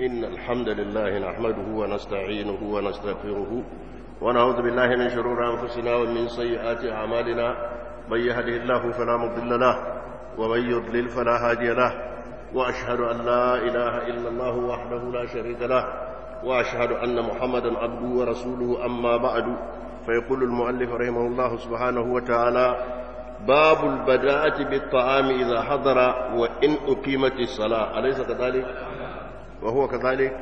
إن الحمد لله نحمده ونستعينه ونستغفره ونعوذ بالله من شرور أنفسنا ومن سيئات أعمالنا من يهده الله فلا مضل له ومن يضلل فلا هادي له وأشهد أن لا إله إلا الله وحده لا شريك له وأشهد أن محمدا عبده ورسوله أما بعد فيقول المؤلف رحمه الله سبحانه وتعالى باب البداءة بالطعام إذا حضر وإن أقيمت الصلاة أليس كذلك؟ وهو كذلك؟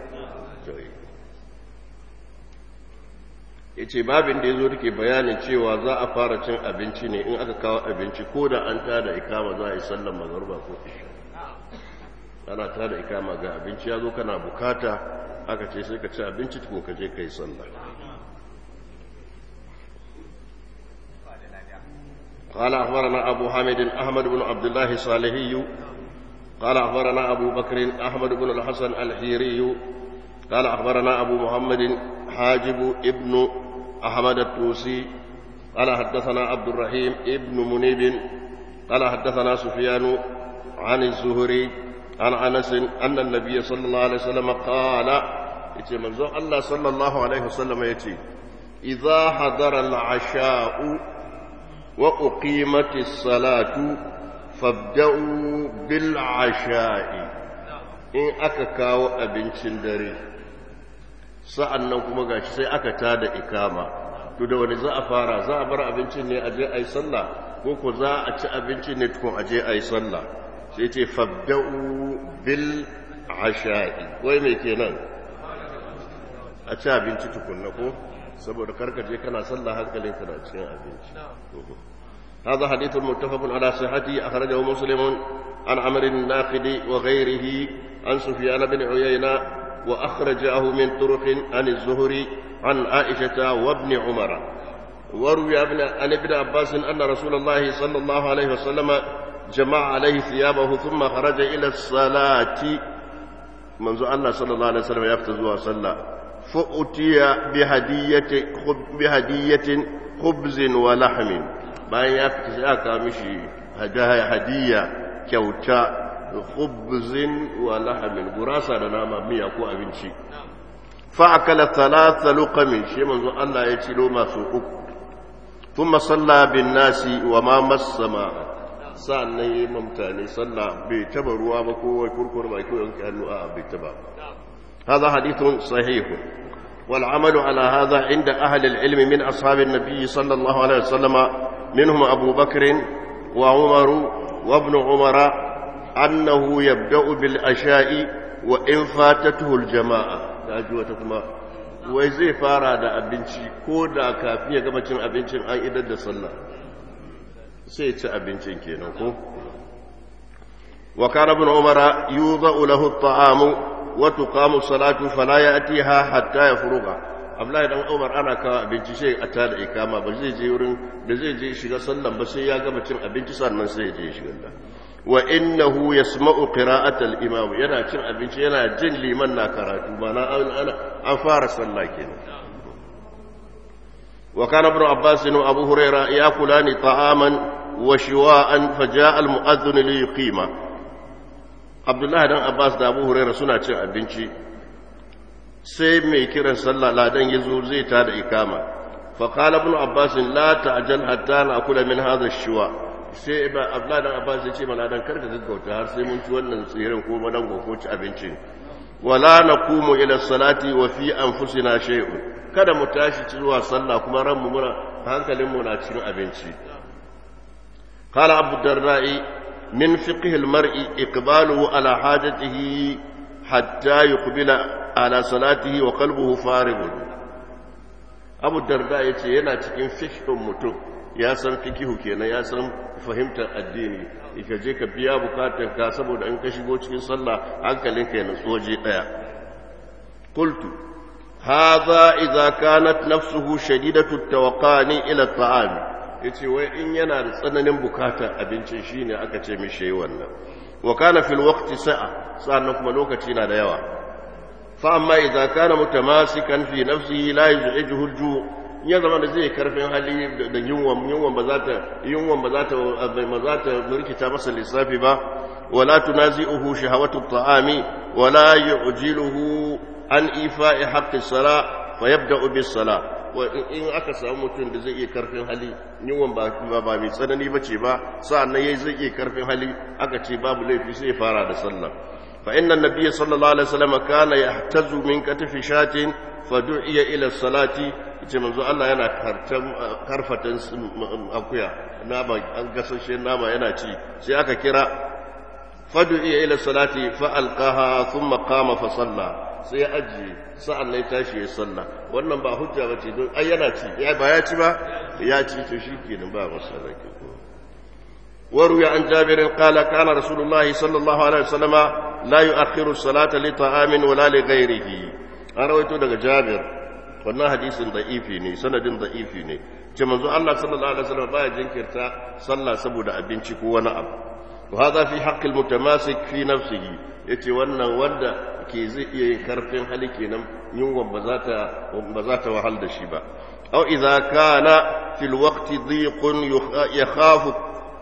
yace babin da ya zo take bayanin cewa za a fara cin abinci ne in aka kawo abinci ko da an tada ikama za a yi sallan mazarba ko isha ana tada ikama ga abinci ya zo kana bukata aka ce sai ka ci abinci tukun ka je ka yi sallah قال أخبرنا أبو حامد أحمد بن عبد الله الصالحي قال أخبرنا أبو بكر أحمد بن الحسن الحيري قال أخبرنا أبو محمد حاجب ابن أحمد التوسي قال حدثنا عبد الرحيم ابن منيب قال حدثنا سفيان عن الزهري عن أنس أن النبي صلى الله عليه وسلم قال يتي منزو الله صلى الله عليه وسلم يتي إذا حضر العشاء وأقيمت الصلاة فابدأوا بالعشاء إن أككاو أبنشن دري sa'an nan kuma gashi sai aka tada ikama to da wani za a fara za a bar abincin ne a je a yi sallah ko ko za a ci abincin ne tukun a je a yi sallah sai ce fabda'u bil asha'i wai mai kenan a ci abinci tukunna ko saboda karka je kana sallah hankalin kana cikin abinci هذا حديث متفق على صحته أخرجه مسلم عن عمر الناقد وغيره عن سفيان بن عيينة وأخرجه من طرق عن الزهري عن عائشة وابن عمر وروي عن ابن عباس أن رسول الله صلى الله عليه وسلم جمع عليه ثيابه ثم خرج إلى الصلاة منذ الله صلى الله عليه وسلم يفتز وصلى فأتي بهدية بهدية خبز ولحم bayan ya fita sai aka mishi hadiya kyauta khubzin wa lahamin gurasa da nama miya ko abinci fa akala thalatha luqamin shi manzo Allah ya ci loma su uku thumma salla bin nasi wa ma massama sa'annan yi mutane sallah bai taba ruwa ba ko wai kurkur ba ko yanke hannu a bai taba هذا حديث صحيح والعمل على هذا عند أهل العلم من أصحاب النبي صلى الله عليه وسلم منهم أبو بكر وعمر وابن عمر أنه يبدأ بالأشاء وإن فاتته الجماعة تاجوتكما wai zai fara da abinci ko da kafin ya gama cin abincin an idar da sallah sai ci abincin kenan ko wa kana ibn umara yudha'u lahu at-ta'amu wa tuqamu salatu fala ya'tiha hatta yafruga Abdullahi dan Umar ana kawo abinci sai a tada ikama ba zai je wurin da zai je shiga sallan ba sai ya gama cin abinci sannan sai ya je shiga da wa innahu yasma'u qira'at al-imam yana cin abinci yana jin liman na karatu mana ana an fara sallah kenan wa kana ibn Abbas wa Abu Hurairah yakulani ta'aman wa shiwa'an faja'a al-mu'adhdhin li yuqima Abdullahi dan Abbas da Abu Hurairah suna cin abinci sai mai kiran sallah ladan ya zo zai ta da ikama faƙala ibn abbas la ta'jal hatta na akula min hadha shiwa sai ibn abdullah dan abbas ya ce mana dan karka gaggauta har sai mun ci wannan tsirin ko madan ko ci abinci wala naqumu ila salati wa fi anfusina shay'un kada mu tashi zuwa sallah kuma ran mu muna hankalin mu na cikin abinci qala abu darda'i min fiqh al-mar'i iqbaluhu ala hajatihi hatta yuqbila ala salatihi wa qalbuhu faribun Abu Darda yace yana cikin fiqhin mutum ya san fikihu kenan ya san fahimtar addini ka je ka biya bukatun ka saboda in ka shigo cikin sallah hankalinka ya nutsu waje daya qultu hadha idza kanat nafsuhu shadidatu tawaqqani ila at-ta'am yace wai in yana da tsananin bukatar abincin shine aka ce mishi wannan wa kana fil waqti sa'a sannan kuma lokaci na da yawa فأما إذا كان متماسكا في نفسه لا يزعجه الجوع ya zama da zai karfin hali da yunwan yunwan ba za ta yunwan ba za ta ba za ta rikita masa lissafi ba ولا تنازئه شهوة الطعام ولا يعجله عن إيفاء حق الصلاة فيبدأ بالصلاة in aka samu mutum da zai iya karfin hali yiwon ba ba mai tsanani ba ce ba sa'an nan zai iya karfin hali aka ce babu laifi sai fara da sallah fa inna nabiyya sallallahu alaihi wasallam kana yahtazu min katifi shatin fa du'iya ila salati ce manzo Allah yana kartan karfatan akuya nama an gasashe nama yana ci sai aka kira fa du'iya ila salati fa alqaha thumma qama fa salla sai ya ajiye sa'an nan tashi ya salla wannan ba hujja ba ce don ai yana ci ya ba ya ci ba ya ci to shi kenan ba masala ke ko وروي عن جابر قال كان رسول الله صلى الله عليه وسلم لا يؤخر الصلاة لطعام ولا لغيره أرويت daga Jabir wannan hadisin da'ifi ne sanadin da'ifi ne ce manzo Allah sallallahu alaihi wasallam baya jinkirta sallah saboda abinci ko wani abu to hada fi haqqil mutamasik fi nafsihi yace wannan wanda ke zai iya yin karfin hali kenan yunwa ba za ta ba za ta wahal da shi ba aw idza kana fil waqti dhiqun yakhafu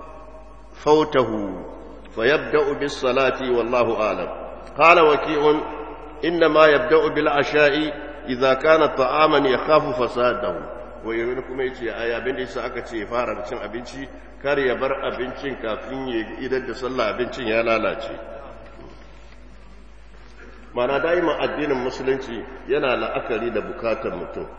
فوته فيبدأ بالصلاة والله أعلم قال وكيع إنما يبدأ بالعشاء إذا كان طعاما يخاف فساده wai kuma ya ce a abin da yasa aka ce fara da cin abinci kar ya bar abincin kafin ya idar da sallah abincin ya lalace mana daima addinin musulunci yana la'akari da bukatar mutum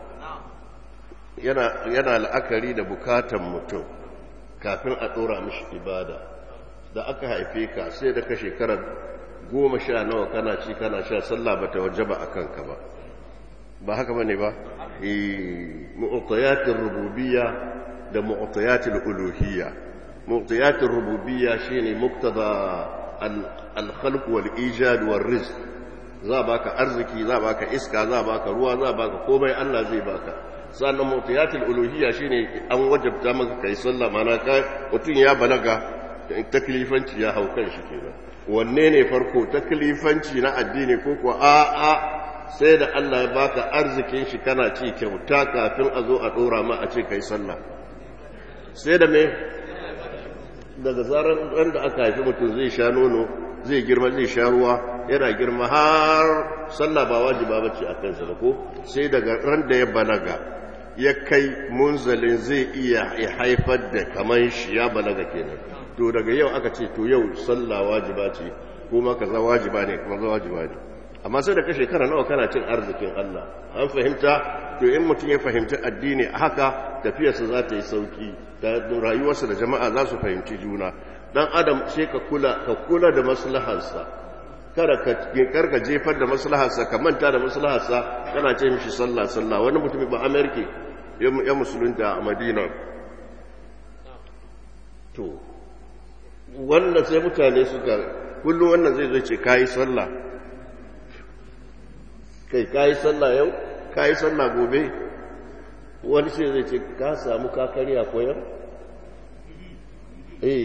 yana la'akari da bukatar mutum kafin a ɗora mishi ibada da aka haife ka sai da ka shekarar goma sha nawa kana ci kana sha sallah ba ta wajaba a kanka ba ba haka ba ne ba mu'tayatin rububiyya da mu'tayatin uluhiyya mu'tayatin rububiyya shine muktada al-khalq wal ijad wal rizq za baka arziki za baka iska za baka ruwa za baka komai Allah zai baka sannan mutiyatul uluhiyya shine an wajabta maka kai sallah mana ka mutun ya balaga taklifanci ya hau kan shi kenan wanne ne farko taklifanci na addini ko ko a a sai da Allah ya baka arzikin shi kana ci kyauta kafin a zo a dora ma a ce kai sallah sai da me daga zarar ran da aka haifi mutum zai sha nono zai girma zai sha ruwa yana girma har sallah ba wajiba bace a kansa ba ko sai daga ran da ya balaga ya kai munzalin zai iya haifar da kaman shi ya balaga kenan to daga yau aka ce to yau sallah wajiba ce kuma kaza wajiba ne kuma kaza wajiba ne amma sai da ka shekara nawa kana cin arzikin Allah an fahimta to in mutum ya fahimci addini haka tafiyarsa za ta yi sauki da rayuwarsa da jama'a za su fahimci juna dan adam sai ka kula ka kula da maslaharsa kada ka karka jefar da maslaharsa ka manta da maslaharsa kana ce mishi sallah sallah wani mutum ba amerika ya musulunta a madina to wannan sai mutane suka kullum wannan zai zai ce kayi sallah kai kayi sallah yau kayi sallah gobe wani sai zai ce ka samu kakariya koyar eh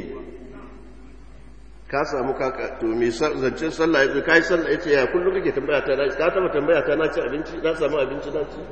ka samu kaka to me zancen sallah ya kai sallah yace ya kullum kake tambaya ta na ka taba tambaya ta na ci abinci na samu abinci na ci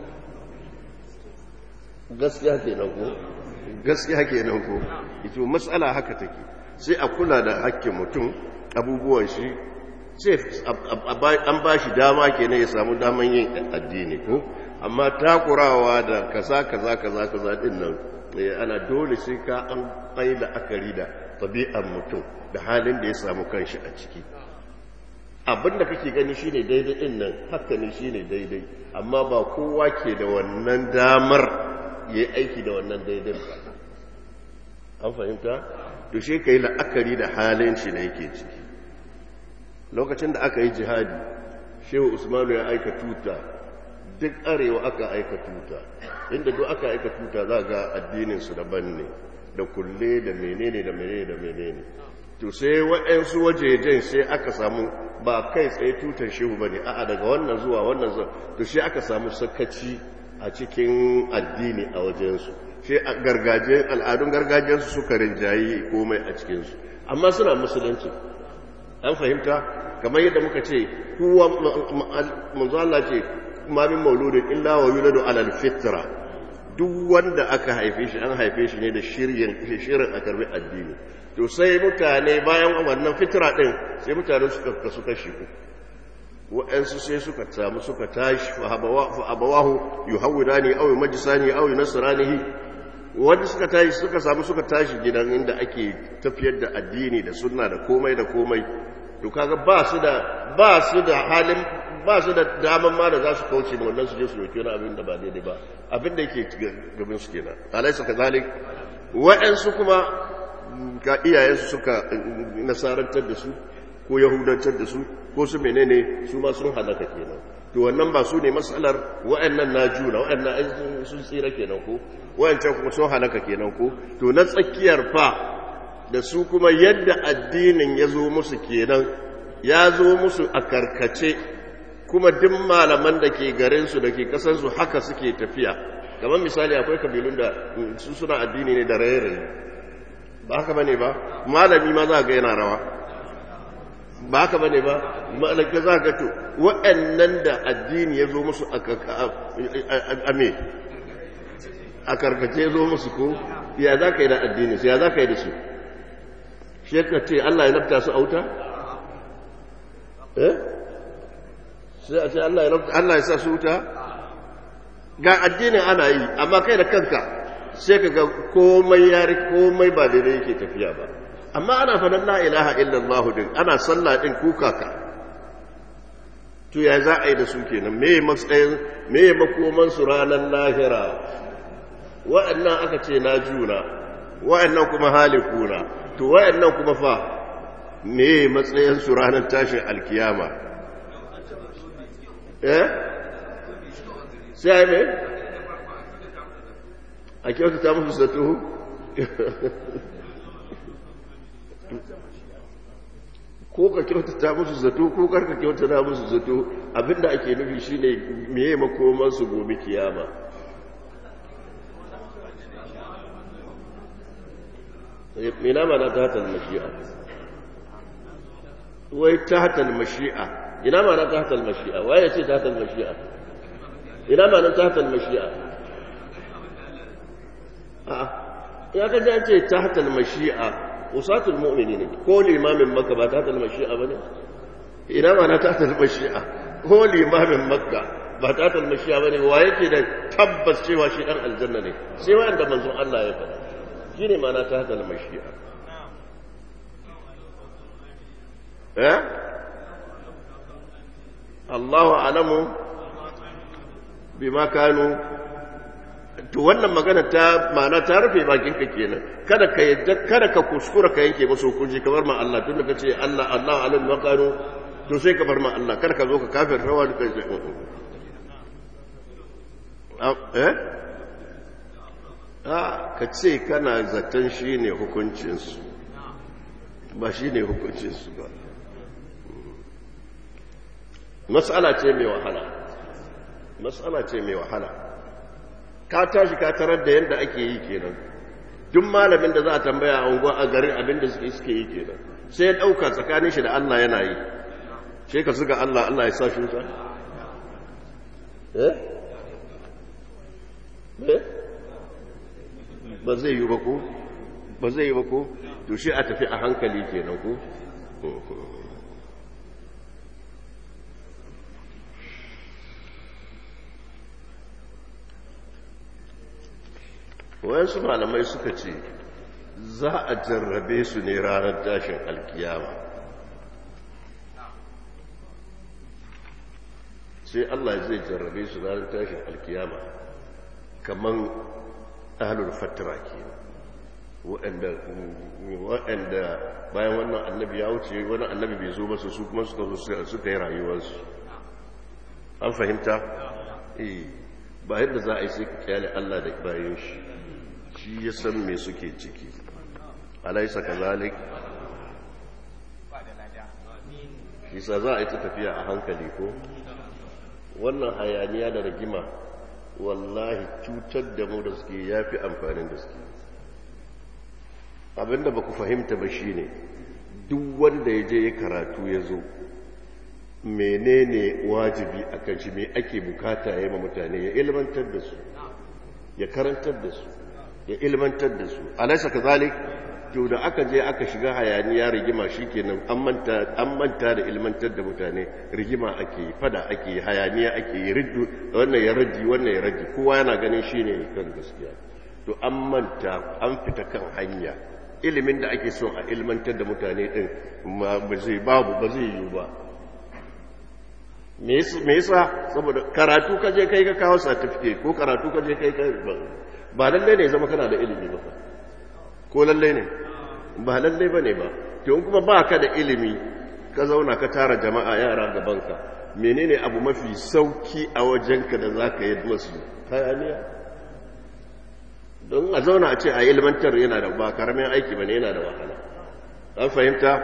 gaskiya kenan ko gaskiya kenan ko ito mas'ala haka take sai a kula da hakkin mutum abubuwan shi sai an ba shi dama kenan ya samu daman yin addini ko amma takurawa da kaza kaza kaza kaza din nan ana dole sai ka an kai la'akari da tabi'ar mutum da halin da ya samu kanshi a ciki abinda kake gani shine daidai din nan haka ne shine daidai amma ba kowa ke da wannan damar yayi aiki da wannan daidai ba an fahimta to shi kai la'akari da halin shi da yake ciki lokacin da aka yi jihadi shehu usmanu ya aika tuta duk arewa aka aika tuta inda duk aka aika tuta za ga addinin su daban ne da kulle da menene da menene da menene to sai waɗansu wajejen sai aka samu ba kai tsaye tutar shehu ba ne a'a daga wannan zuwa wannan zuwa to sai aka samu sakaci a cikin addini a wajensu sai al'adun gargajiyarsu suka rinjayi komai a cikinsu amma suna musulunci an fahimta kamar yadda muka ce kuwa manzo Allah ce ma min mauludin illa wa yuladu alal fitra duk wanda aka haife shi an haife shi ne da shirin shirin a karbi addini to sai mutane bayan wannan fitra din sai mutane suka kasu kashi uku wa'ansu sai suka samu suka tashi fa abawahu yuhawidani aw yumajisani aw yunasranihi wanda suka tashi suka samu suka tashi gidan inda ake tafiyar da addini da sunna da komai da komai to kaga ba su da ba su da halin ba su da daman ma da za su kauce da wannan su je su roki wani abin da ba daidai ba abin da yake gaban su kenan alaysa kazalik wa'ansu kuma ga iyayensu suka nasarantar da su ko yahudantar da su ko su menene su ma sun halaka kenan to wannan ba su ne matsalar wa'annan na juna wa'annan sun tsira kenan ko wa'ancan kuma sun halaka kenan ko to na tsakiyar fa da su kuma yadda addinin ya zo musu kenan ya zo musu a karkace kuma duk malaman da ke garinsu da ke kasansu haka suke tafiya kamar misali akwai kabilun da su suna addini ne da raye-raye ba haka bane ba malami ma za ga yana rawa ba haka bane ba malaka za ga to waɗannan da addini ya zo musu a me a karkace zo musu ko ya za ka yi da addini su ya za ka yi da su shi ka ce Allah ya nafta su auta eh sai a ce Allah ya nafta Allah ya sa su wuta ga addinin ana yi amma kai da kanka sai ka ga komai yari komai ba daidai yake tafiya ba amma ana faɗin la ilaha illallah din ana sallah din kukaka to ya za a yi da su kenan me matsayin me makoman su ranar lahira wa'annan aka ce na juna wa'annan kuma halikuna to wa'annan kuma fa me matsayin su ranar tashin alkiyama eh sai me a kyautata musu zato ko ka kyautata musu zato ko karka kyautata musu zato abinda ake nufi shine meye makoman su gobe kiyama ina mana ta hatar mashi'a wai ta hatar mashi'a ina mana ta hatar mashi'a waye ce ta hatar mashi'a ina mana ta hatar mashi'a a'a ya ka an ce ta hatar mashi'a usatul mu'mini ne ko limamin makka ba ta hatar mashi'a ba ne ina mana ta hatar mashi'a ko limamin makka ba ta hatar mashi'a ba ne wa yake da tabbas cewa shi dan aljanna ne sai wanda manzon Allah ya faɗa shi ne mana ta hatar mashi'a eh Allahu alamu bima kanu to wannan magana ta mana ta rufe bakin ka kenan kada ka yadda kada ka kuskura ka yanke musu hukunci kamar ma Allah tunda kace Allah Allah alim wa kanu to sai ka bar ma Allah kada ka zo ka kafir rawa da kai eh a ka ce kana zaton shine hukuncin su ba shine hukuncin su ba mas'ala ce mai wahala mas'ala ce mai wahala ka tashi ka tarar da yadda ake yi kenan duk malamin da za a tambaya a unguwa a garin abin da suke suke yi kenan sai ya ɗauka tsakanin shi da Allah yana yi sai ka suka Allah Allah ya sa shi wuta eh eh ba zai yi ba ko ba zai yi ba ko to shi a tafi a hankali kenan ko wayansu malamai suka ce za a jarrabe su ne ranar tashin alkiyama sai Allah zai jarrabe su ranar tashin alkiyama kaman ahlul fatira ke waɗanda bayan wannan annabi ya wuce wani annabi bai zo masu su kuma suka zo suka yi rayuwarsu an fahimta? eh ba yadda za a yi sai ka kyale Allah da bayan shi shi ya san me suke ciki alaisa kazalik isa za a yi ta tafiya a hankali ko wannan hayaniya da rigima wallahi cutar da mu da suke ya fi amfanin da suke abinda ba ku fahimta ba shi ne duk wanda ya je ya karatu ya zo menene wajibi a kan shi me ake bukata ya yi ma mutane ya ilmantar da su ya karantar da su ya ilmantar da su alaisa kazalik to da aka je aka shiga hayaniya rigima shikenan an manta an manta da ilmantar da mutane rigima ake yi fada ake yi hayaniya ake yi riddu wannan ya raddi wannan ya raddi kowa yana ganin shine kan gaskiya to an manta an fita kan hanya ilimin da ake son a ilmantar da mutane din ba zai babu ba zai yiwu ba me yasa saboda karatu ka je kai ka kawo certificate ko karatu ka je kai ka ba lalle ne zama kana da ilimi ba ko lalle ne ba lalle ba ne ba to kuma ba ka da ilimi ka zauna ka tara jama'a yara gabanka menene abu mafi sauki a wajenka da za ka yi masu hayaniya don a zauna a ce a ilmantar yana da ba karamin aiki ba ne yana da wahala an fahimta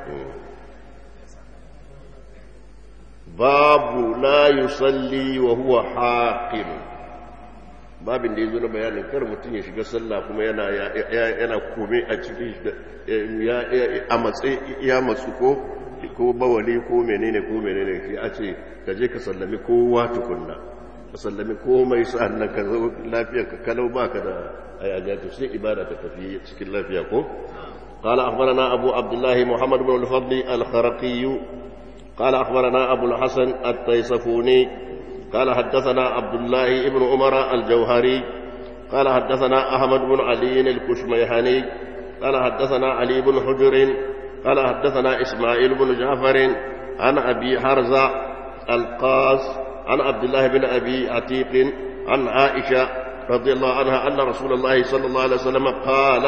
babu la yusalli wa huwa haqim babin da yazo na bayanin kar mutum ya shiga sallah kuma yana yana kome a cikin ya a matsayi ya matsu ko ko bawali ko menene ko menene shi a ce ka je ka sallami kowa tukunna ka sallami komai sa'annan ka zo lafiya ka kalau baka da ayyaja to sai ibada ta tafi cikin lafiya ko قال أخبرنا أبو عبد الله محمد بن الفضل الخرقي قال أخبرنا أبو الحسن التيصفوني قال حدثنا عبد الله بن عمر الجوهري قال حدثنا أحمد بن علي الكشميهاني قال حدثنا علي بن حجر قال حدثنا إسماعيل بن جعفر عن أبي حرزة القاس عن عبد الله بن أبي عتيق عن عائشة رضي الله عنها أن رسول الله صلى الله عليه وسلم قال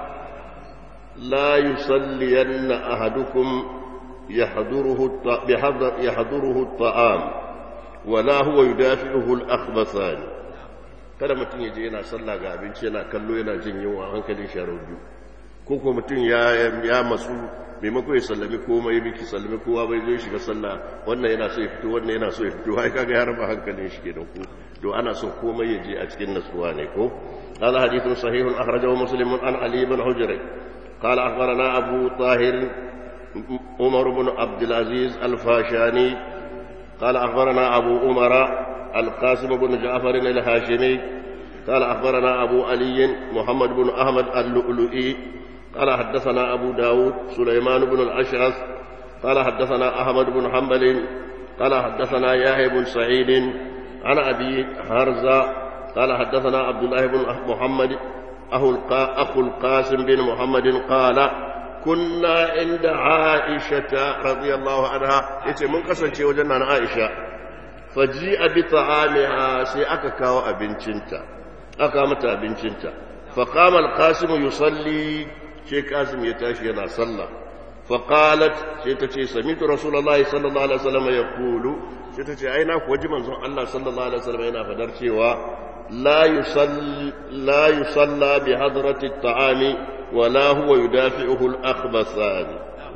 لا يصلين أحدكم يحضره يحضره الطعام ولا هو يدافعه الأخبثان kada mutum ya je yana sallah ga abinci yana kallo yana jin yunwa hankalin sharar biyu ko kuma mutum ya ya masu maimako ya sallami komai biki sallami kowa bai zai shiga sallah wannan yana so ya fito wannan yana so ya fito ai kaga ya raba hankalin shi kenan ko to ana so komai ya je a cikin nasuwa ne ko قال حديث صحيح أخرجه مسلم عن علي بن حجر قال أخبرنا أبو طاهر عمر بن عبد العزيز الفاشاني قال أخبرنا أبو عمر القاسم بن جعفر الهاشمي قال أخبرنا أبو علي محمد بن أحمد اللؤلؤي قال حدثنا أبو داود سليمان بن الأشعث قال حدثنا أحمد بن حنبل قال حدثنا يحيى بن سعيد عن أبي هرزة قال حدثنا عبد الله بن محمد أخو القاسم بن محمد قال كنا عند عائشة رضي الله عنها يتي من قسن شيء وجنا عائشة فجيء بطعامها سي أكا كاو أبنشنتا أكا متى أبنشنتا فقام القاسم يصلي شي قاسم يتاشي أنا صلى فقالت شي تتي سمعت رسول الله صلى الله عليه وسلم يقول شي تتي أين وجه منزون الله صلى الله عليه وسلم أين فدر لا يصلى لا يصلى بحضرة الطعام ولا هو يدافعه الأخبثان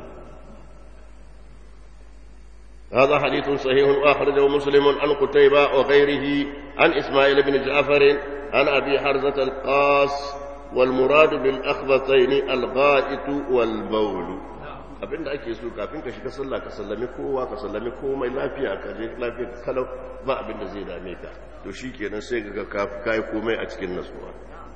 هذا حديث صحيح أخرجه مسلم عن قتيبة وغيره عن إسماعيل بن جعفر عن أبي حرزة القاس والمراد بالأخبثين الغائط والبول abin da ake so kafin ka shiga sallah ka sallami kowa ka sallami komai lafiya ka je lafiya kalau ba abin da zai dame ka to shi kenan sai ga kai komai a cikin nasuwa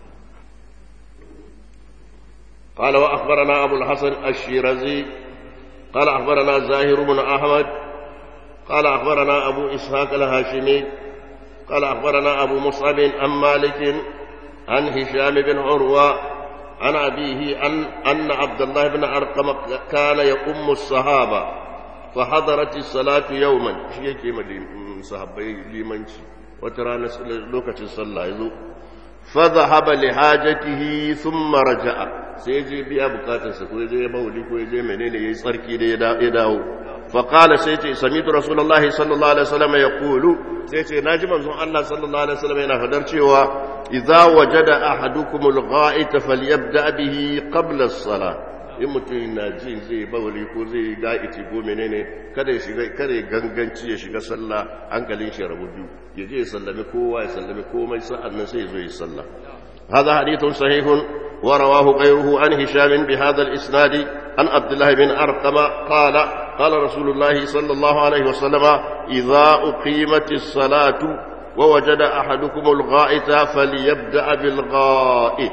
قال وأخبرنا أبو الحسن الشيرازي قال أخبرنا زاهر بن أحمد قال أخبرنا أبو إسحاق الهاشمي قال أخبرنا أبو مصعب عن مالك عن هشام بن عروة عن أبيه أن, أن عبد الله بن أرقم كان يقوم الصحابة فحضرت الصلاة يوما شيء كما صحابي لمنشي وترانا لوكة الصلاة فذهب لحاجته ثم رجع sai je biya bukatarsa ko je mauli ko je menene yayi tsarki da ya dawo fa qala sai ce samitu rasulullahi sallallahu alaihi wasallam yaqulu sai ce naji manzon Allah sallallahu alaihi wasallam yana fadar cewa idza wajada ahadukumul gha'ita falyabda bihi qabla as-salah in mutum na ji zai bawali ko zai ga'iti ko menene kada ya shiga kada ya ganganci ya shiga sallah hankalin shi rabu biyu ya je ya sallami kowa ya sallami komai sa'an nan sai ya zo ya sallah هذا حديث صحيح ورواه غيره عن هشام بهذا الإسناد عن عبد الله بن أرقم قال قال رسول الله صلى الله عليه وسلم إذا أقيمت الصلاة ووجد أحدكم الغائط فليبدأ بالغائط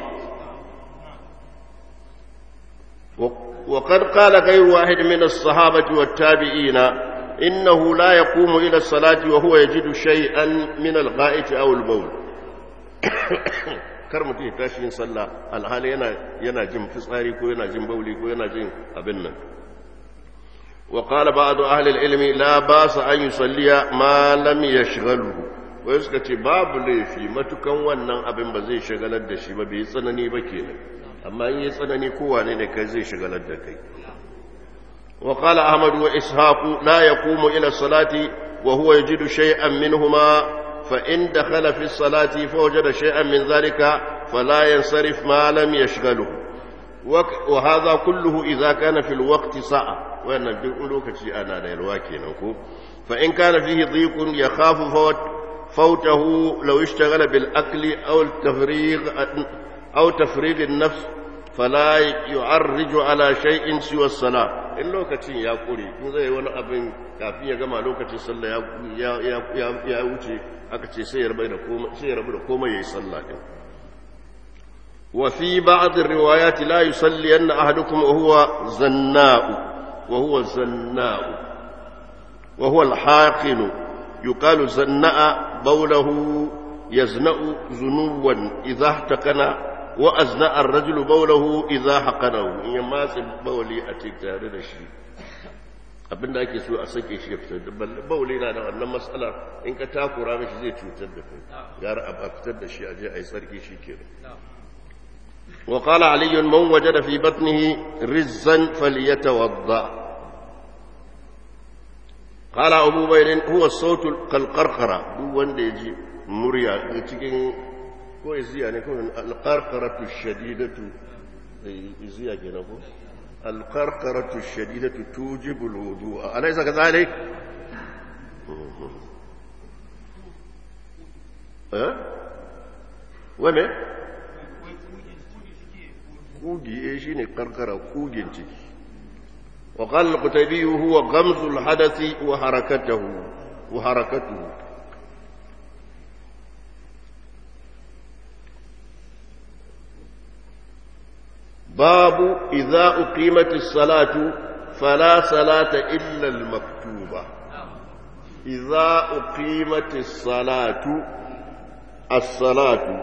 وقد قال غير واحد من الصحابة والتابعين إنه لا يقوم إلى الصلاة وهو يجد شيئا من الغائط أو البول kar mutum ya tashi yin sallah alhali yana yana jin fitsari ko yana jin bauli ko yana jin abin nan wa qala ba'du ahli al-ilmi la ba'sa an yusalliya ma lam yashghaluhu wai suka ce babu laifi matukan wannan abin ba zai shagalar da shi ba bai tsanani ba kenan amma in yi tsanani kowane ne kai zai shagalar da kai wa qala ahmad wa ishaq la yaqumu ila salati wa huwa yajidu shay'an minhuma فإن دخل في الصلاة فوجد شيئا من ذلك فلا ينصرف ما لم يشغله وهذا كله إذا كان في الوقت ساعة وأن الدقلوك أنا للواكي نكو فإن كان فيه ضيق يخاف فوت فوته لو اشتغل بالأكل أو التفريغ أو تفريغ النفس فلا يعرج على شيء سوى الصلاة in lokacin ya kure in zai wani abin kafin ya gama lokacin sallah ya wuce aka ce sai ya rabu da komai sai ya rabu da komai yayi sallah din wa fi ba'd ar-riwayat la yusalli anna ahadukum wa huwa zanna'u wa huwa zanna'u wa huwa al-haqinu yuqalu zanna'a bawlahu yazna'u zunuwan idha ihtakana وأزنأ الرجل بوله إذا حقنه إن يماس بولي أتيك تare da shi abin da ake so a sake shi ya fitar da bauli na da wannan matsala in ka takura mishi zai cutar da kai gara a fitar da shi a je a yi sarki shi ke wa qala ali man wajada fi batnihi rizzan falyatawadda qala abu bayrin huwa as-sawt kal-qarqara duk wanda yaji murya cikin ko iziya ne ko alqarqaratu shadidatu iziya kenan ko alqarqaratu shadidatu tujibu alwudu'a alaysa kadhalik eh wane kugi eh shine karkara kugin ciki وقال القتيبي هو غمز الحدث وحركته وحركته باب إذا أقيمت الصلاة فلا صلاة إلا المكتوبة إذا أقيمت الصلاة الصلاة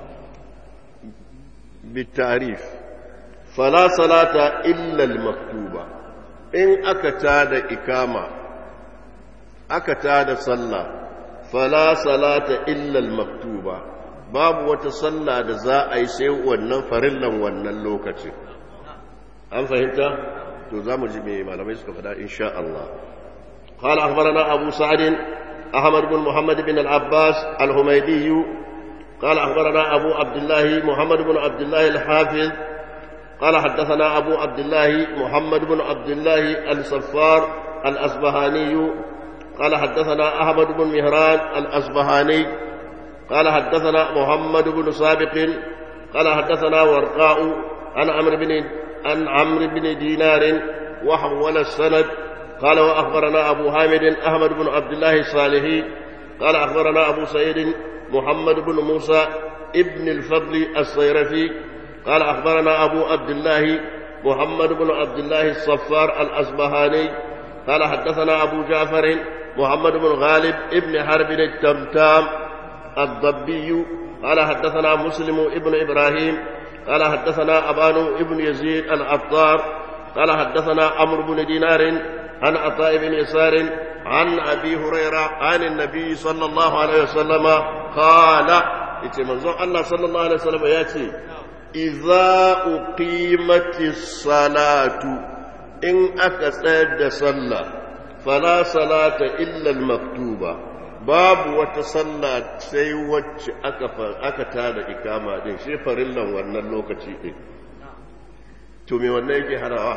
بالتعريف فلا صلاة إلا المكتوبة إن أكتاد إقامة أكتاد صلى فلا صلاة إلا المكتوبة babu wata sallah da za a yi sai wannan farillan wannan lokaci an fahimta to za mu ji mai malamai suka faɗa insha Allah قال أخبرنا أبو سعد أحمد بن محمد بن العباس الهميدي قال أخبرنا أبو عبد الله محمد بن عبد الله الحافظ قال حدثنا أبو عبد الله محمد بن عبد الله الصفار الأصبهاني قال حدثنا أحمد بن مهران الأصبهاني قال حدثنا محمد بن سابق قال حدثنا ورقاء عن عمرو بن عن عمرو بن دينار وحول السند قال واخبرنا ابو حامد احمد بن عبد الله الصالحي قال اخبرنا ابو سعيد محمد بن موسى ابن الفضل الصيرفي قال اخبرنا ابو عبد الله محمد بن عبد الله الصفار الاصبهاني قال حدثنا ابو جعفر محمد بن غالب ابن حرب التمتام الضبي قال حدثنا مسلم ابن إبراهيم قال حدثنا أبان ابن يزيد العطار قال حدثنا عمرو بن دينار عن عطاء بن يسار عن أبي هريرة عن النبي صلى الله عليه وسلم قال منظور الله صلى الله عليه وسلم ياتي إذا أقيمت الصلاة إن أكسد صلى فلا صلاة إلا المكتوبة babu wata sallah sai wacce aka aka tada ikama din shi farillan wannan lokaci din to me wannan yake harawa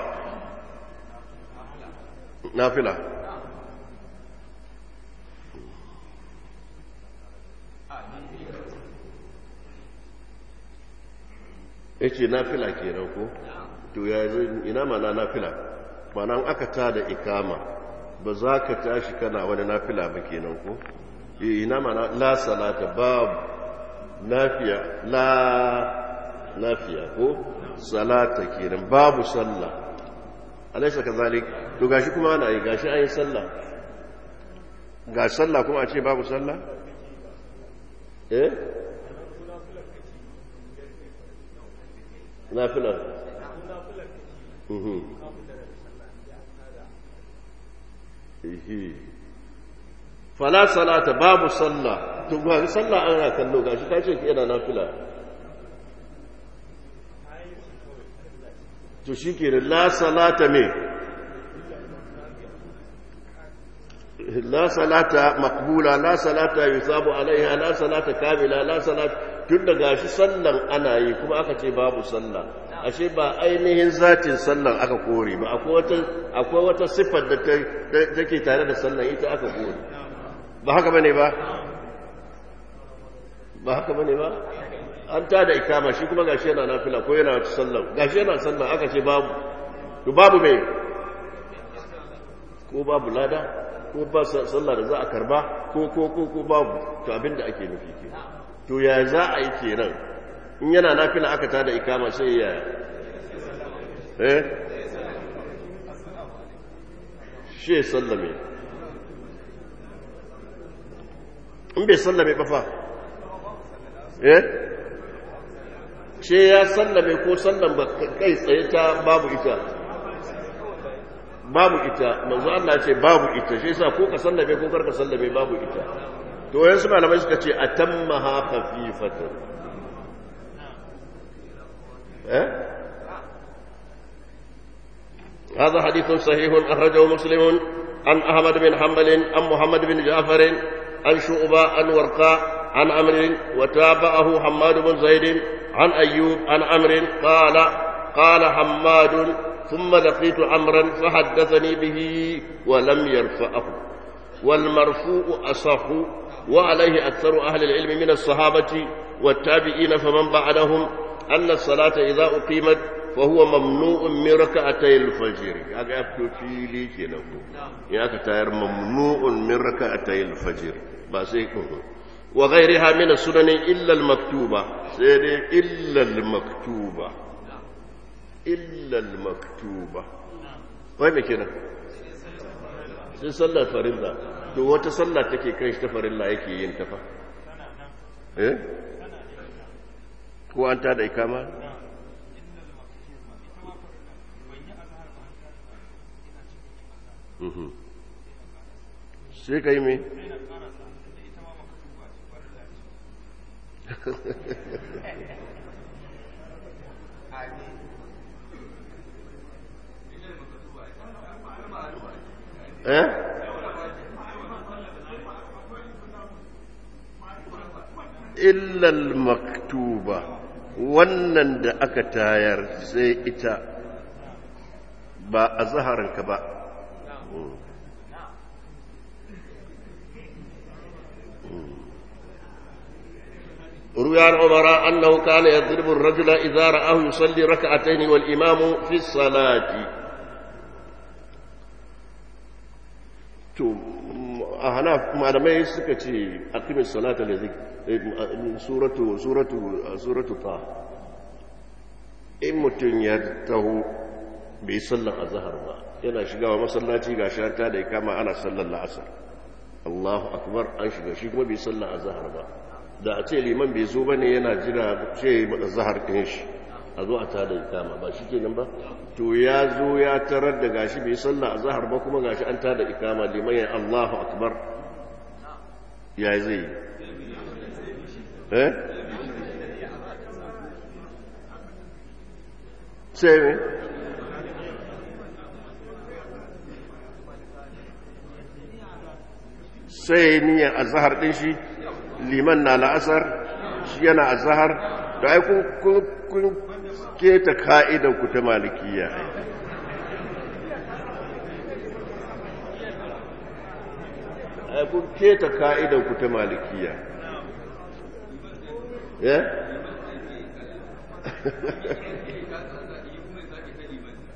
nafila yace nafila kenan ko to ya ina mana nafila mana aka tada ikama ba za ka tashi kana wani nafila ba kenan ko ina mana la salata babu nafiya la nafiya ko salata kenan babu sallah alaysa kazalik to gashi kuma ana yi gashi ayin sallah ga sallah kuma a ce babu sallah eh nafilar mhm fala salata babu sallah to ga sallah ana kallo gashi ta ce yana nafila to shikenan la salata me la salata maqbula la salata yusabu alaiha la salata kamila la salata tun da gashi sallan ana yi kuma aka ce babu sallah ashe ba ainihin zatin sallan aka kore ba akwai wata akwai wata sifar da take tare da sallan ita aka kore ba haka bane ba ba haka bane ba an ta da ikama shi kuma gashi yana nafila ko yana wata sallan gashi yana sallan aka ce babu to babu me ko babu lada ko ba sallah da za a karba ko ko ko ko babu to abinda ake nufi ke to ya za a yi kenan in yana nafila aka tada ikama sai ya eh shi sallame in bai sallame ba fa eh ce ya sallame ko sallan ba kai tsaye ta babu ita babu ita manzo Allah ce babu ita shi yasa ko ka sallame ko karka sallame babu ita to yanzu malamai suka ce atammaha khafifatan eh هذا حديث صحيح أخرجه مسلم عن أحمد بن حنبل عن محمد بن جعفر عن شعبة عن ورقاء عن أمر وتابعه حماد بن زيد عن أيوب عن أمر قال قال حماد ثم لقيت عمرا فحدثني به ولم يرفعه والمرفوع أصح وعليه أكثر أهل العلم من الصحابة والتابعين فمن بعدهم أن الصلاة إذا أقيمت فهو ممنوع من ركعتي الفجر هذا يفتو في لي كده يا كتير ممنوع من ركعتي الفجر بس وغيرها من السنن إلا المكتوبة سيدي إلا المكتوبة إلا المكتوبة وين كده sai sallar farilla to wata sallah take kan shi ta farilla yake yin ta fa eh ko an ta da ikama sai ka yi mai eh illal maktuba wannan da aka tayar sai ita ba a zaharanka ba روي عن عمر أنه كان يضرب الرجل إذا رآه يصلي ركعتين والإمام في الصلاة a hana malamai suka ce a kimin salata da zai suratu suratu suratu ta in mutum ya taho bai sallan azhar ba yana shigawa masallaci ga shata da ya kama ana sallan la'asar Allahu akbar an shiga shi kuma bai sallan azhar ba da a ce liman bai zo bane yana jira ce azhar din shi a zo a tada ikama ba shi kenan ba to ya zo ya tarar da gashi bai sallah a zahar ba kuma gashi an tada ikama liman ya Allahu akbar ya zai eh sai ne sai niyan azhar din shi liman na la'asar shi yana azhar da ai kun keta ka'idan ku ta malikiya ai kun keta ka'idan ku ta malikiya ya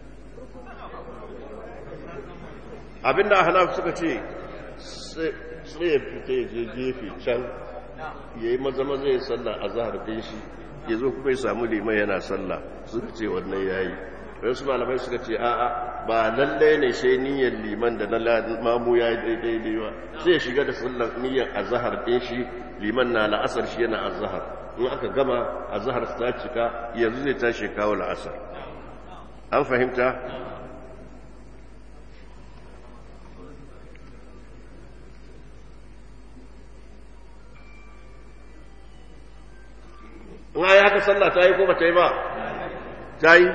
abinda ahnaf suka ce sai ya fita ya je gefe can ya yi maza maza ya sallah a zahar ɗin shi ya zo kuma ya samu liman yana sallah suka ce wannan ya yi wasu malamai suka ce a'a ba lallai ne sai niyyar liman da na mamu ya yi daidai ba sai ya shiga da sallar niyyar a zahar ɗin shi liman na la'asar shi yana a zahar in aka gama a zahar ta cika yanzu zai tashi kawo la'asar an fahimta in yi haka sallah ta yi ko ba ta yi ba ta yi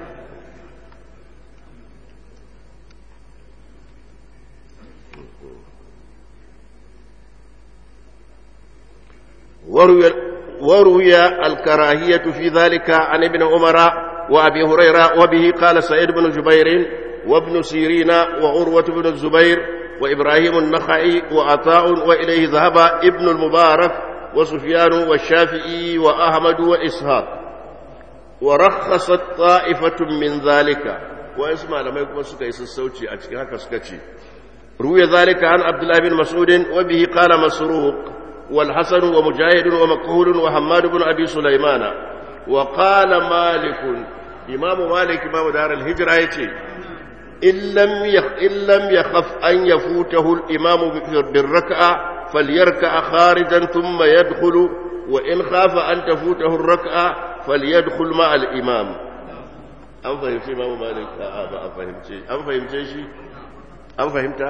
وروي الكراهية في ذلك عن ابن عمر وأبي هريرة وبه قال سعيد بن جبير وابن سيرين وعروة بن الزبير وإبراهيم النخعي وعطاء وإليه ذهب ابن المبارك وسفيان والشافعي وأحمد وإسحاق ورخصت طائفة من ذلك واسمع لما يكون سكيس السوتي أتكي سكتي روي ذلك عن عبد الله بن مسعود وبه قال مسروق والحسن ومجاهد ومكهول وحماد بن أبي سليمان وقال مالك إمام مالك إمام دار الهجرة يتي إن لم يخ إن لم يخف أن يفوته الإمام بالركعة فليركع خارجا ثم يدخل وإن خاف أن تفوته الركعة فليدخل مع الإمام أم فهمت إمام مالك آه أم فهمت أم فهمت شيء أم فهمت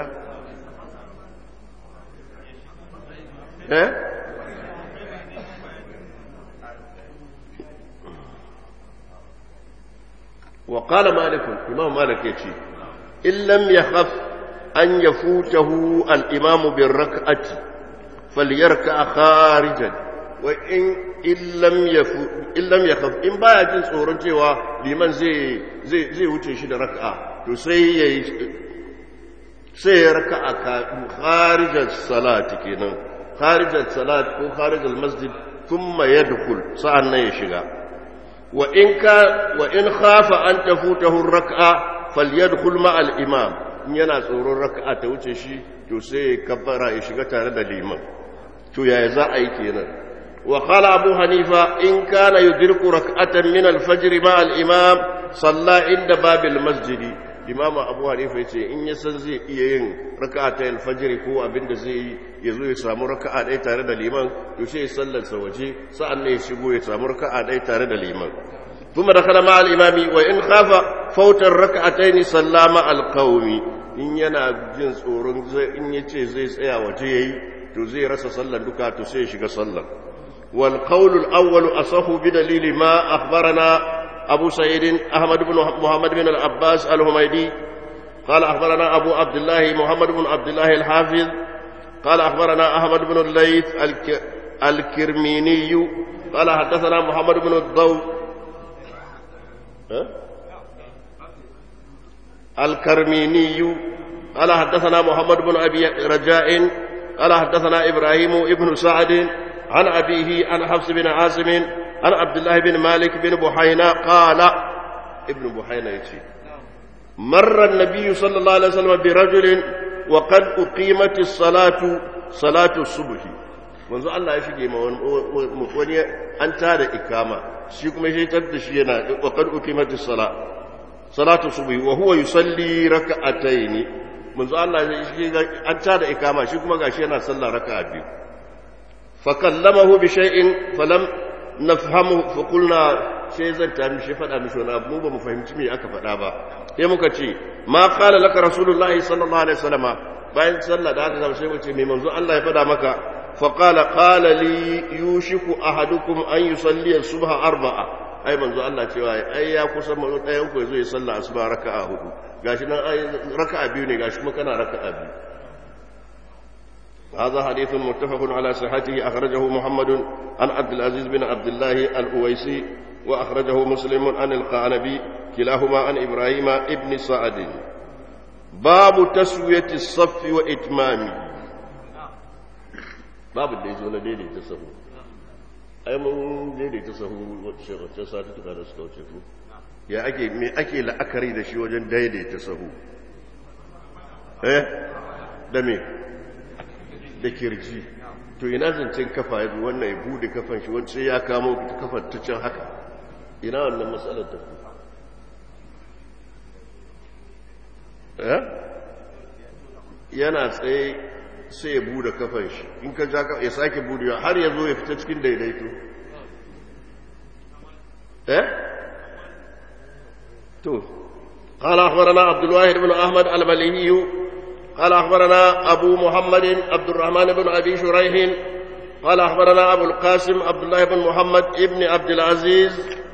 إيه وقال مالك إمام مالك يتي إن لم يخف أن يفوته الإمام بالركعة فليركع خارجا وإن إن لم يفو إن لم يخف إن بايا جن tsoron cewa liman zai zai zai wuce shi da raka'a to sai yayi sai ya raka'a ka kharijan salati kenan kharijan salat ko kharijan masjid thumma yadkhul sa'an nan ya shiga wa in ka wa in khafa an tafutahu ar-rak'a falyadkhul ma'a al-imam in yana tsoron raka'a ta wuce shi to sai ya kabbara ya shiga tare da liman to yaya za a yi kenan wa qala abu hanifa in kana yudriku rak'atan min al-fajr ma'a al-imam salla inda babil masjid imam abu hanifa yace in ya san zai iya yin raka'a ta al-fajr ko abinda zai yi ya zo ya samu raka'a ɗaya tare da liman to sai ya sallarsa waje sa'an ne ya shigo ya samu raka'a ɗaya tare da liman ثم دخل مع الإمام وإن خاف فوت الركعتين صلى مع القوم in yana jin tsoron in ya ce zai tsaya waje ya yi to zai rasa sallar duka to sai shiga sallar wal qawlul awwal asahu bi dalili ma akhbarana abu sa'id ahmad ibn muhammad bin al-abbas al-humaydi قال أخبرنا أبو عبد الله محمد بن عبد الله الحافظ قال أخبرنا أحمد بن الليث الك... الكرميني قال حدثنا محمد بن الضوء الكرميني قال حدثنا محمد بن أبي رجاء قال حدثنا إبراهيم ابن سعد عن أبيه عن حفص بن عاصم عن عبد الله بن مالك بن بحينا قال ابن بحينا يتي مر النبي صلى الله عليه وسلم برجل وقد أقيمت الصلاة صلاة الصبح manzo Allah ya shige ma wani an tada ikama shi kuma shi tar da shi yana wa qad uqimat as-sala salatu subhi wa huwa yusalli rak'atayn manzo Allah ya shige an tada ikama shi kuma gashi yana sallah raka'a biyu fa kallamahu bi shay'in falam nafhamu fa qulna sai zan ta mishi fada mishi wani abu ba mu fahimci me aka fada ba sai muka ce ma qala laka rasulullahi sallallahu alaihi wasallama bayan sallah da aka zama sai mu ce me manzo Allah ya fada maka فقال قال لي يوشك أحدكم أن يصلي الصبح أربعة أي منذ الله تعالى أي يا كسر من أيام كويس يصلى أصبح ركعة هدو قاشنا أي ركعة بيوني قاش ما كان ركعة بي هذا حديث متفق على صحته أخرجه محمد عن عبد العزيز بن عبد الله الأويسي وأخرجه مسلم عن القعنبي كلاهما عن إبراهيم ابن سعد باب تسوية الصف وإتمامه babu da ya zo na daidaita sahu ai mun daidaita sahu wacce sati tuka da suka wuce ku ya ake me ake la'akari da shi wajen daidaita sahu eh da me da kirji to ina zancen kafa ya zo wannan ya bude kafan shi wacce ya kamo kafar ta can haka ina wannan matsalar ta yana tsaye sai ya bude kafan shi in ka ja ya sake budewa har ya zo ya fita cikin daidaito eh to قال أخبرنا عبد الواحد بن أحمد المليهي قال أخبرنا أبو محمد عبد الرحمن بن أبي شريح قال أخبرنا أبو القاسم عبد الله بن محمد ابن عبد العزيز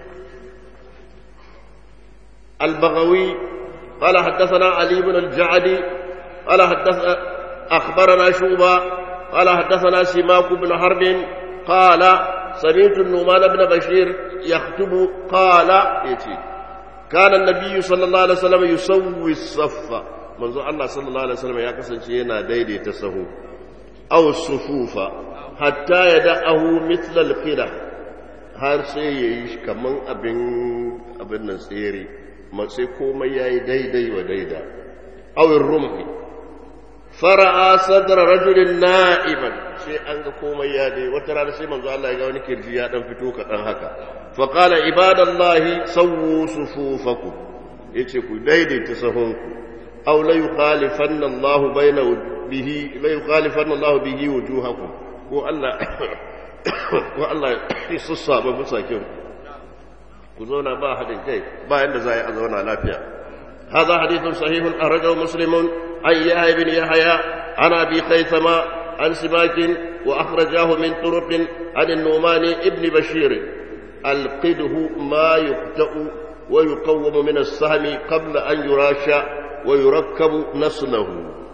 البغوي قال حدثنا علي بن الجعدي قال حدث أخبرنا شوبة قال حدثنا سماك بن حرب قال سمعت النعمان بن بشير يخطب قال يتي كان النبي صلى الله عليه وسلم يسوي الصف منذ الله صلى الله عليه وسلم يا كسن ينا ديدي تسهو أو الصفوف حتى يدعه مثل القرى har sai ya yi kaman abin abin nan tsere sai komai ya yi daidai wa daida awin rumhi fara'a sadra rajulin na'iban sai an ga komai ya dai wata rana sai manzo Allah ya ga wani kirji ya dan fito kaɗan haka fa qala ibadallahi sawwu sufufakum yace ku daidaita sahunku aw la yukhalifanna Allah baina bihi la yukhalifanna Allah bihi wujuhakum ko Allah ko Allah ya sassaba musakin ku zauna ba hadin kai ba yanda za a zauna lafiya هذا حديث صحيح أخرجه مسلم عن يحيى بن يحيى عن أبي خيثمة عن سماك وأخرجاه من طرق عن النعمان ابن بشير القده ما يقتأ ويقوم من السهم قبل أن يراشى ويركب نسله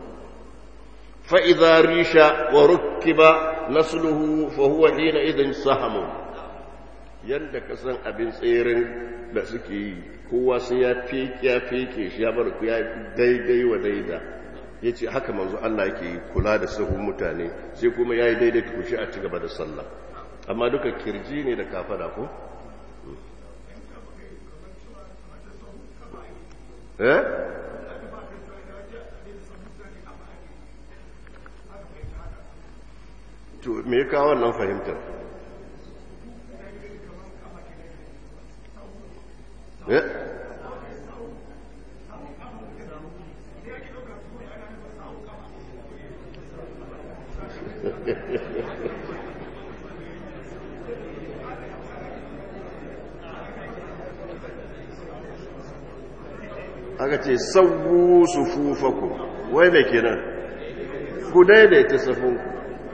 فإذا ريش وركب نسله فهو حينئذ سهم yadda ka san abin tseren da suke yi kowa sai ya feke ya feke shi ya bar ku ya daidai wa daida ya ce haka manzo Allah yake kula da sahun mutane sai kuma ya yi daidai ku shi a ci gaba da sallah amma duka kirji ne da kafada ko? eh? to me ya kawo wannan fahimtar eh aka ce sauwu su fufaku wai mai kenan ku daidaita safinku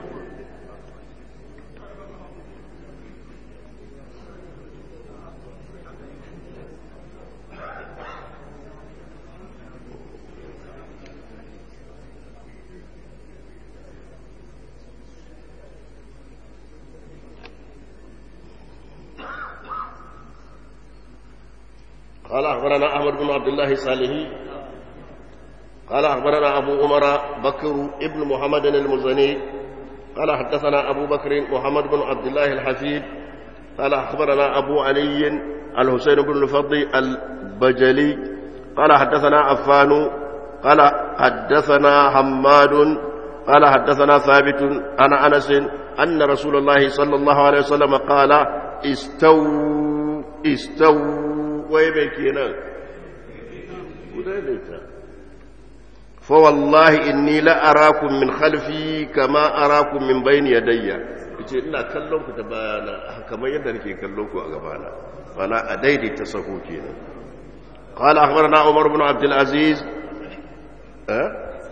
قال أخبرنا أحمد بن عبد الله صالحي قال أخبرنا أبو عمر بكر ابن محمد المزني قال حدثنا أبو بكر محمد بن عبد الله الحفيد قال أخبرنا أبو علي الحسين بن الفضل البجلي قال حدثنا عفان قال حدثنا حماد قال حدثنا ثابت عن أنس أن رسول الله صلى الله عليه وسلم قال استووا استووا wai mai kenan gudanarta fawallahi inni la'arakun min khalfi kama arakun min bayni yadayya yace ina kallon ku ta bayana kamar yadda nake kallon ku a gabana mana a daidaita sahu kenan qala akhbarana umar ibn abd al-aziz eh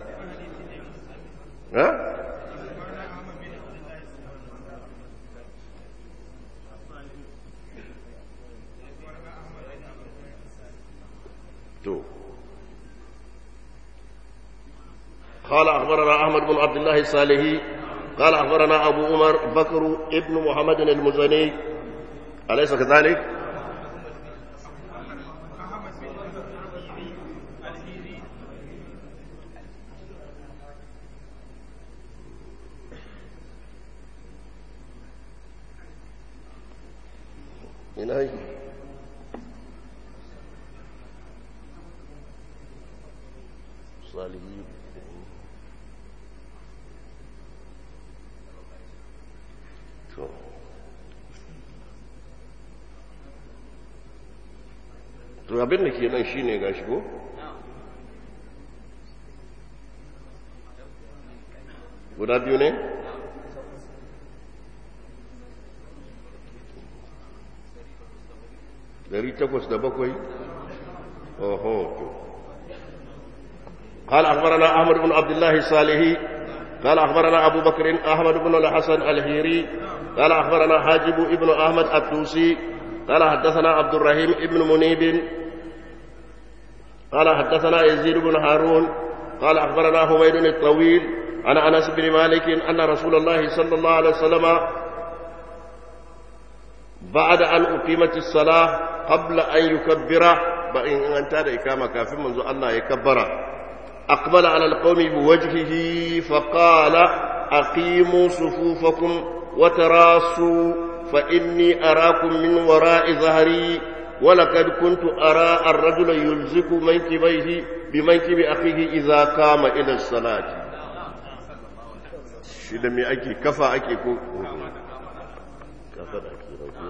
eh تو قال أخبرنا أحمد بن عبد الله الصالحي قال أخبرنا أبو عمر بكر ابن محمد المزني أليس كذلك؟ من أين؟ الصالحين to abin da ke nan shi ne ga shigo guda biyu ne dari takwas da bakwai oho قال أخبرنا أحمد بن عبد الله الصالحي قال أخبرنا أبو بكر أحمد بن الحسن الهيري قال أخبرنا حاجب ابن أحمد التوسي قال حدثنا عبد الرحيم ابن منيب قال حدثنا يزيد بن هارون قال أخبرنا حميد الطويل عن أنس بن مالك أن رسول الله صلى الله عليه وسلم بعد أن أقيمت الصلاة قبل أن يكبر بإن أنت إقامة كافر منذ الله يكبر أقبل على القوم بوجهه فقال أقيموا صفوفكم وتراصوا فإني أراكم من وراء ظهري ولقد كنت أرى الرجل يلزق منكبيه بمنكب أخيه إذا قام إلى الصلاة shi da mai ake kafa ake ko kafa da ake rauke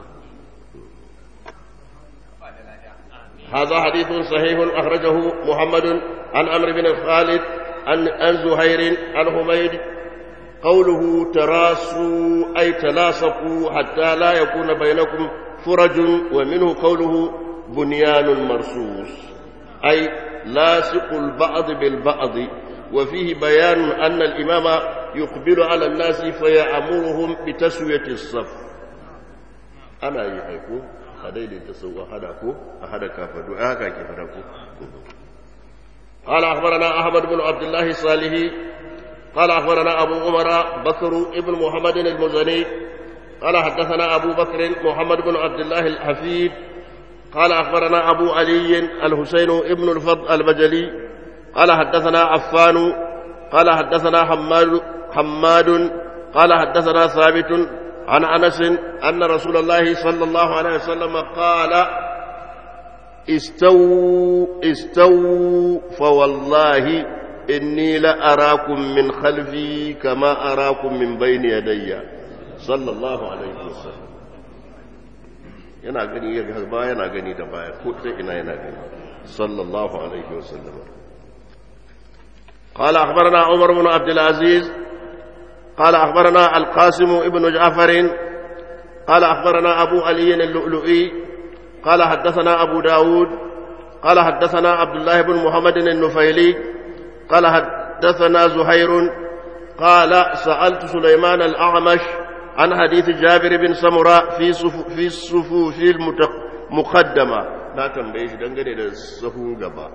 هذا حديث صحيح أخرجه محمد عن أمر بن خالد عن, عن زهير عن حميد قوله تراسوا أي تلاصقوا حتى لا يكون بينكم فرج ومنه قوله بنيان مرصوص أي لاصق البعض بالبعض وفيه بيان أن الإمام يقبل على الناس فيأمرهم بتسوية الصف أنا يحيكو أدين تسوى أحدكو أحدك فدو أهكا كفركو قال أخبرنا أحمد بن عبد الله الصالحي قال أخبرنا أبو عمر بكر ابن محمد المزني قال حدثنا أبو بكر محمد بن عبد الله الحفيد قال أخبرنا أبو علي الحسين ابن الفضل البجلي قال حدثنا عفان قال حدثنا حماد حماد قال حدثنا ثابت عن انس ان رسول الله صلى الله عليه وسلم قال استووا استووا فوالله اني لاراكم من خلفي كما اراكم من بين يدي صلى الله عليه وسلم yana gani ya gaba yana gani da baya ko ta ina yana gani sallallahu alaihi wasallam قال أخبرنا عمر بن عبد العزيز قال أخبرنا القاسم ابن جعفر قال أخبرنا أبو علي اللؤلؤي قال حدثنا أبو داود قال حدثنا عبد الله بن محمد النفيلي قال حدثنا زهير قال سألت سليمان الأعمش عن حديث جابر بن سمرة في صفو في الصفوف المقدمة لا تنبيش دنجني للصفو قبا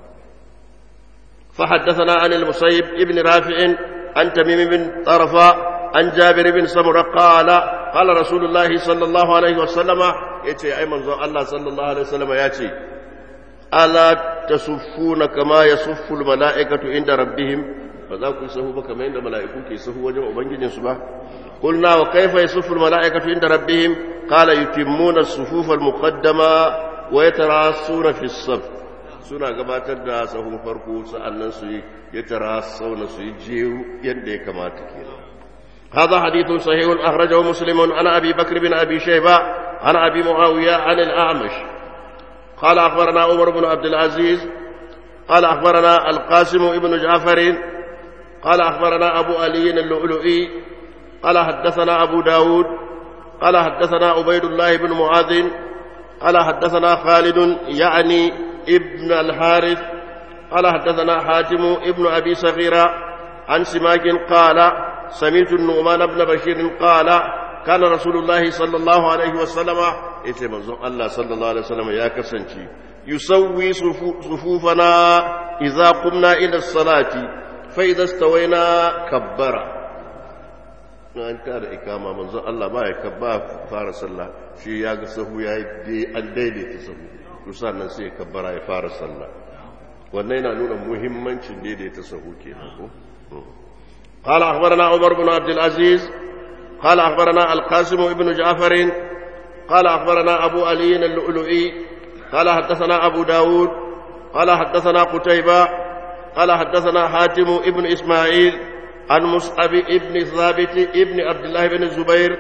فحدثنا عن المصيب ابن رافع عن تميم بن طرفة عن جابر بن سمرة قال قال رسول الله صلى الله عليه وسلم يتي أي منظر الله صلى الله عليه وسلم ياتي ألا تصفون كما يصف الملائكة عند ربهم فذاك يصفوا كما عند ملائكة يصفوا وجه وبنجين سبحانه قلنا وكيف يصف الملائكة عند ربهم قال يتمون الصفوف المقدمة ويتراصون في الصف suna gabatar da sahun farko sa'annan su ya tara sauna su yi jeru yadda ya kamata ke هذا حديث صحيح أخرجه مسلم عن أبي بكر بن أبي شيبة عن أبي معاوية عن الأعمش قال أخبرنا عمر بن عبد العزيز قال أخبرنا القاسم بن جعفر قال أخبرنا أبو علي اللؤلؤي قال حدثنا أبو داود قال حدثنا عبيد الله بن معاذ قال حدثنا خالد يعني ابن الحارث قال حدثنا حاتم ابن أبي صغيرة عن سماك قال سمعت النعمان بن بشير قال كان رسول الله صلى الله عليه وسلم إيه منظر الله صلى الله عليه وسلم يا كسنتي يسوي صفوفنا إذا قمنا إلى الصلاة فإذا استوينا كبر an tara ikama manzon Allah ba ya kabba fara sallah shi ya ga sahu ya yi an daidaita sahu to sannan sai ya kabbara ya fara sallah wannan yana nuna muhimmancin daidaita sahu kenan ko قال أخبرنا عمر بن عبد العزيز قال أخبرنا القاسم بن جعفر قال أخبرنا أبو علي اللؤلؤي قال حدثنا أبو داود قال حدثنا قتيبة قال حدثنا حاتم ابن إسماعيل عن مصعب ابن ثابت ابن عبد الله بن الزبير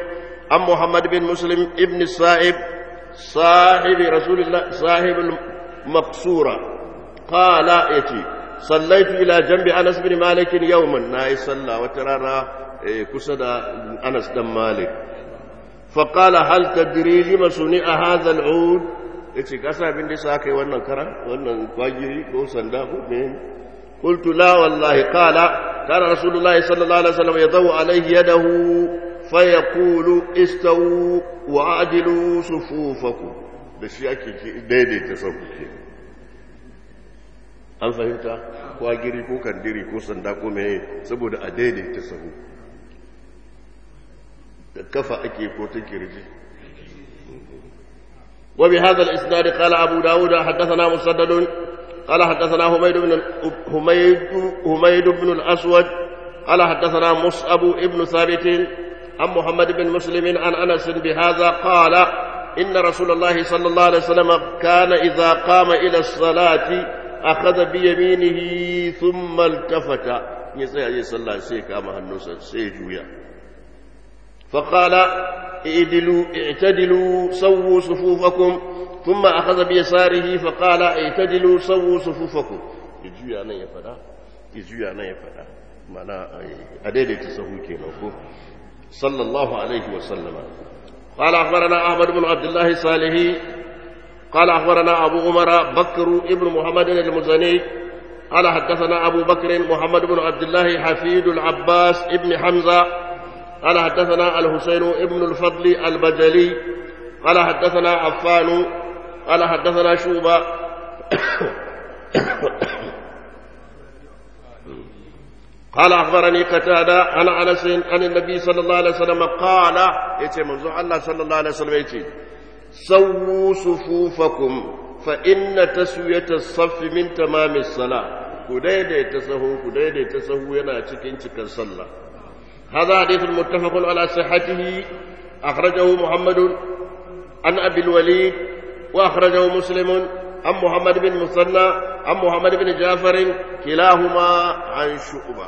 عن محمد بن مسلم ابن السائب صاحب رسول الله صاحب المقصورة قال يتي صليت إلى جنب أنس بن مالك يوما ناي صلى وترانا كسد أنس بن مالك فقال هل تدري لما صنع هذا العود yace ka sa abin da sa kai wannan kara wannan kwagiri ko sanda ko me قلت لا والله قال كان رسول الله صلى الله عليه وسلم يضع عليه يده فيقول استووا وعدلوا صفوفكم da shi ake daidaita sahu ke an fahimta kwagiri ko kandiri ko sanda ko mai saboda a daidaita sahu da kafa ake ko ta kirji وبهذا الإسناد قال أبو داود حدثنا مسدد قال حدثنا حميد بن حميد حميد بن الأسود قال حدثنا مصعب بن ثابت عن محمد بن مسلم عن أنس بهذا قال إن رسول الله صلى الله عليه وسلم كان إذا قام إلى الصلاة أخذ بيمينه ثم التفت يسأل صلى الله عليه وسلم النصر سيجويا فقال اعدلوا اعتدلوا سووا صفوفكم ثم أخذ بيساره فقال اعتدلوا سووا صفوفكم يجويا أنا يفدا يجويا أنا يفدا معنى أديدي تسهوكي نوكو صلى الله عليه وسلم قال أخبرنا أحمد بن عبد الله الصالحي قال أخبرنا أبو عمر بكر ابن محمد المزني قال حدثنا أبو بكر محمد بن عبد الله حفيد العباس ابن حمزة قال حدثنا الحسين ابن الفضل البجلي قال حدثنا عفان قال حدثنا شوبة قال أخبرني قتادة عن أنس عن النبي صلى الله عليه وسلم قال يتي منذ الله صلى الله عليه وسلم يتي سووا صفوفكم فإن تسوية الصف من تمام الصلاة كديدي تسهو كديدي تسهو ينا تكين تكن صلى هذا حديث متفق على صحته أخرجه محمد عن أبي الوليد وأخرجه مسلم عن محمد بن مثنى عن محمد بن جعفر كلاهما عن شعبة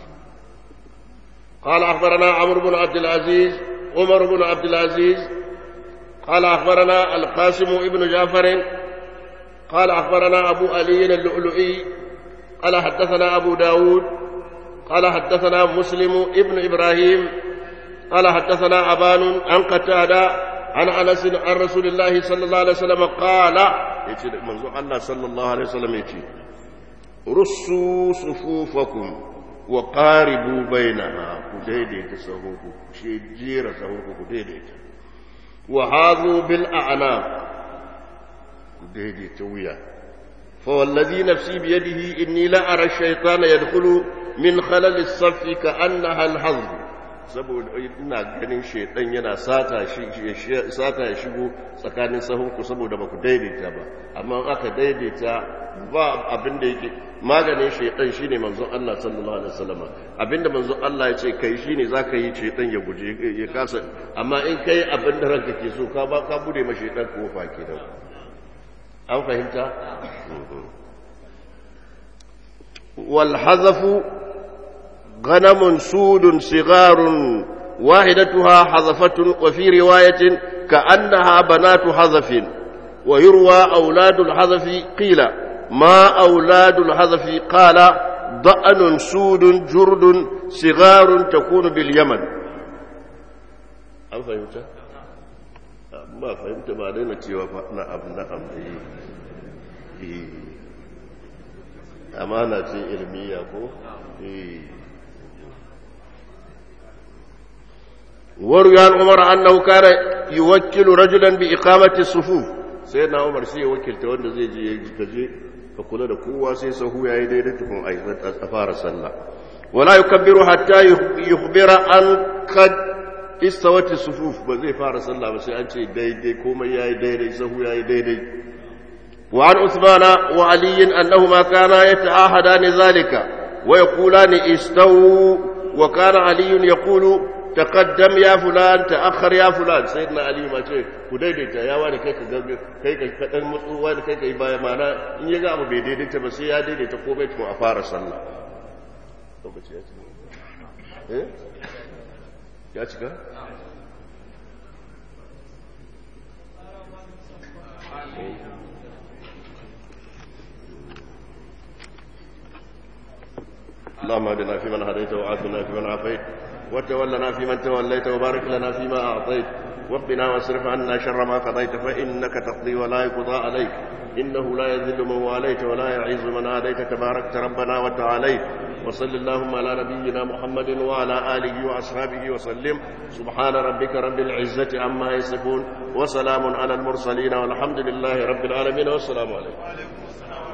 قال أخبرنا عمرو بن عبد العزيز عمر بن عبد العزيز قال أخبرنا القاسم بن جعفر قال أخبرنا أبو علي اللؤلؤي قال حدثنا أبو داود قال حدثنا مسلم ابن إبراهيم قال حدثنا أبان عن قتادة عن أنس عن رسول الله صلى الله عليه وسلم قال يجي منظور الله صلى الله عليه وسلم يجي رصوا صفوفكم وقاربوا بينها كديدي تسهوكم شي جير سهوكم كديدي وهذوا بالأعناق كديدي تويا فوالذي نفسي بيده إني لا أرى الشيطان يدخل من خلل الصف كأنها الحظ saboda ina ganin shaidan yana sata sata ya shigo tsakanin sahunku saboda ba ku daidaita ba amma aka daidaita ba abin da yake maganin shaidan shine manzon Allah sallallahu alaihi wasallam abinda manzon Allah ya ce kai shine zaka yi shaidan ya guje ya kasa amma in kai abin da ranka ke so ka ba ka bude ma shaidan kofa kenan an fahimta wal hazafu غنم سود صغار واحدتها حذفة وفي رواية كأنها بنات حذف ويروى أولاد الحذف قيل ما أولاد الحذف قال ضأن سود جرد صغار تكون باليمن هل فهمت؟ ما فهمت ما دينا تيوى نعم نعم إيه. أمانة علمية كو إيه. وروي عن عمر انه كان يوكل رجلا باقامه الصفوف سيدنا عمر sai ya wakilta wanda zai je yaji kaje ka kula da kowa sai sahu yayi daidai tukun a fara sallah wala yukabbiru hatta yukhbira an qad istawat as-sufuf ba zai fara sallah ba sai an ce daidai komai yayi daidai sahu yayi daidai wa an usmana wa ali annahuma kana yata'ahadani zalika wa yaqulani istawu wa kana ali yaqulu تقدم يا فلان تأخر يا فلان سيدنا علي ما ce ku daidaita ya wani kai ka kai ka kadan mutsu wani kai kai baya mana in ya ga abu bai daidaita ba sai ya daidaita ko bai tun a fara sallah lokaci ya cika eh ya cika اللهم اهدنا فيمن هديت وعافنا فيمن عافيت وتولنا فيمن توليت وبارك لنا فيما أعطيت وقنا واصرف عنا شر ما قضيت فإنك تقضي ولا يقضى عليك إنه لا يذل من واليت ولا يعز من آليت تباركت ربنا وتعاليت وصل اللهم على نبينا محمد وعلى آله وأصحابه وسلم سبحان ربك رب العزة عما يصفون وسلام على المرسلين والحمد لله رب العالمين والسلام عليكم